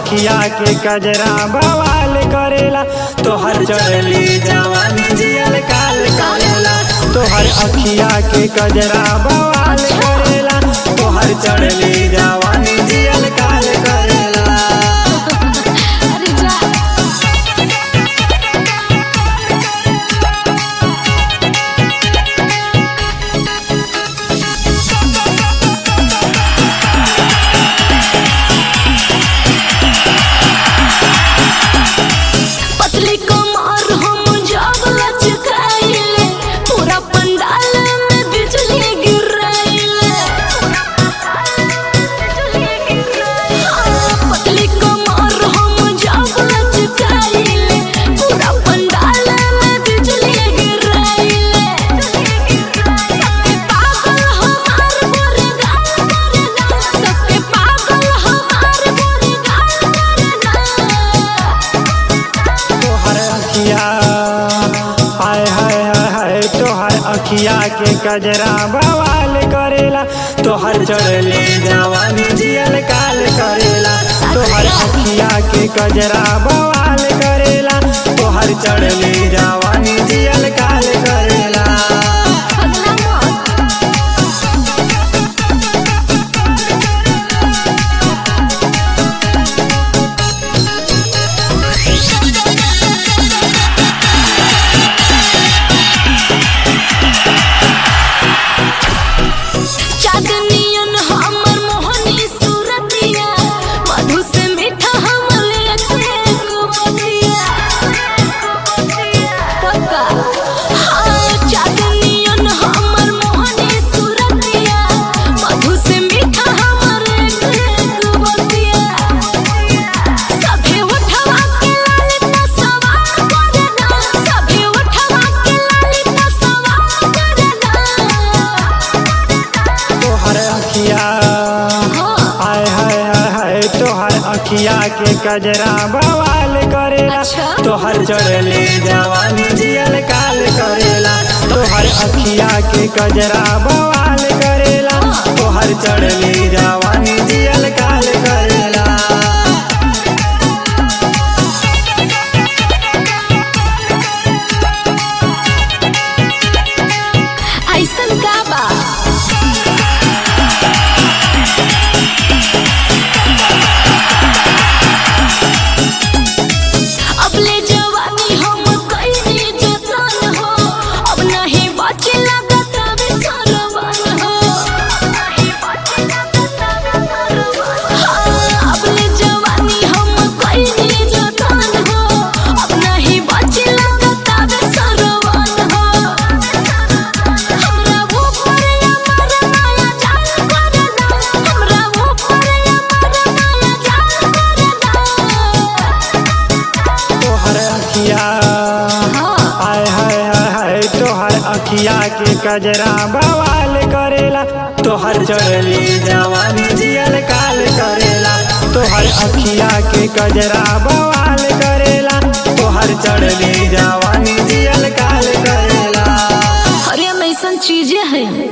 अखिया के कजरा बवाल करेला तोहर चढ़ली जवानी जियल काल करेला तोहर अखिया के कजरा बवाल करेला तोहर चढ़ली जवानी जियल काल करेला अरे जा पतली कमर हम जब लचकाइले पूरा पंडाल में बिजली गिराइले हाँ, पतली कमर हम जब लचकाइले पूरा पंडाल में बिजली गिराइले सबके पागल हमार गोरे गाल करेला सबके पागल हमार गोरे गाल करेला तोहर अखिया हाय हाय हाय हाय तोहर अखिया के कजरा बवाल करेला तोहर चढ़ली जवानी जियल काल करेला तोहर अखिया के कजरा बवाल करेला तोहर चढ़ली जवानी जियल काल करेला अगला मौत चांदनियन हमर मोहनी सूरतिया मधु से मीठा हमर लेके गुबतिया कक्का हाँ चांदनियन हमर मोहनी सूरतिया मधु से मीठा हमर लेके गुबतिया सभे उठवा के लाली ना सवार करेला सभे उठवा के लाली ना सवार करेला तोहर अखिया हाय हाय हाय हाय तोहर अखिया के कजरा बवाल करेला अच्छा। तोहर चढ़ली जवानी जियल काल करेला तोहर अखिया के कजरा बवाल करेला तोहर चढ़ली जवानी जियल काल करेला ऐसन का बा अबले जवानी हम कइनी जतन हो अब नहीं बचे लगत अबे सरवन हो हाँ, अबले जवानी हम कइनी जतन हो अब नहीं बचे लगत अबे सरवन हो हमरा ऊपर अमर माया जाल करना हमरा ऊपर अमर माया जाल करना तोहर अखिया हाय हाय हाय हाय तोहर अखिया के कजरा बवाल करेला तोहर चढ़ली जवानी जियल काल करेला तोहर अखिया के कजरा बवाल करेला तोहर चढ़ली जवानी जियल काल करेला अरे हम ऐसन चीजें हैं